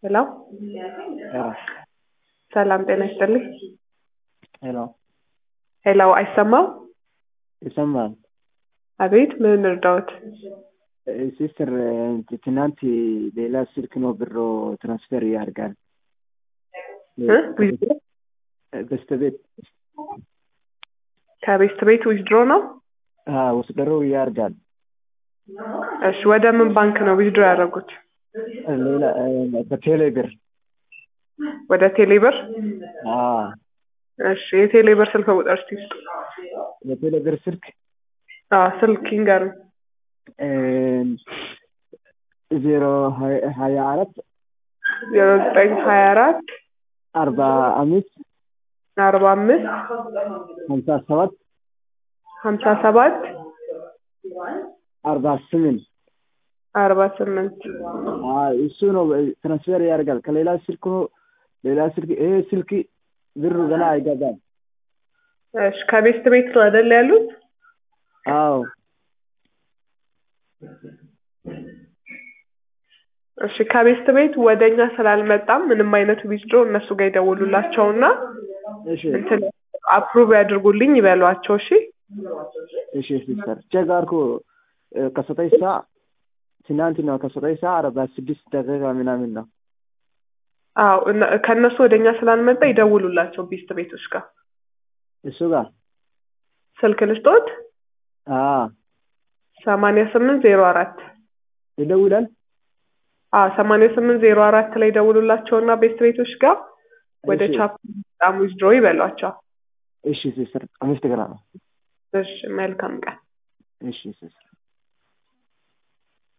ሄሎ ሄሎ ሰላም ጤና ይስጥልኝ። ሄሎ ሄሎ አይሰማም? ይሰማል። አቤት ምን እርዳዎት? ሲስተር ትናንት ሌላ ስልክ ነው ብሮ ትራንስፈር ያደርጋል እ? ዊዝድሮ በስተቤት ከቤስት ቤት ዊዝድሮ ነው? ወስደሮ ያደርጋል። እሺ ወደ ምን ባንክ ነው ዊዝድሮ ያደረጉት? ሌላ በቴሌ ብር ወደ ቴሌብር? አዎ፣ እሺ የቴሌብር ስልክ ቁጥር እስቲ ስጡ። የቴሌ ብር ስልክ አዎ ስልክ ይንገሩኝ። ዜሮ ሀያ አራት ዜሮ ዘጠኝ ሀያ አራት አርባ አምስት አርባ አምስት ሀምሳ ሰባት ሀምሳ ሰባት አርባ ስምንት አርባ ስምንት እሱ ነው ትራንስፈር ያደርጋል። ከሌላ ስልክ ነው ሌላ ስልክ ይሄ ስልክ ብሩ ገና አይገባም። እሺ ከቤስት ቤት ነው አይደል ያሉት? አዎ እሺ ከቤስት ቤት ወደኛ ስላልመጣም ምንም አይነት ዊዝድሮ እነሱ ጋር ይደውሉላቸውና እሺ እንትን አፕሩቭ ያድርጉልኝ ይበሏቸው። እሺ እሺ ሲስተር ቼክ አድርጎ ከዘጠኝ ሰዓት ትናንት ነው ከዘጠኝ ሰዓት አርባ ስድስት ደቂቃ ምናምን ነው። አዎ እነ- ከእነሱ ወደኛ ስላልመጣ ይደውሉላቸው ቤስት ቤቶች ጋር እሱ ጋር ስልክ ልስጦት አዎ ሰማንያ ስምንት ዜሮ አራት ይደውላል። አዎ ሰማንያ ስምንት ዜሮ አራት ላይ ደውሉላቸውና ቤስት ቤቶች ጋር ወደ እሺ። ቻፕ በጣም ዊዝድሮ ይበሏቸው። እሺ ሲስተር አመሰግናለሁ። እሺ መልካም ቀን። እሺ ሲስተር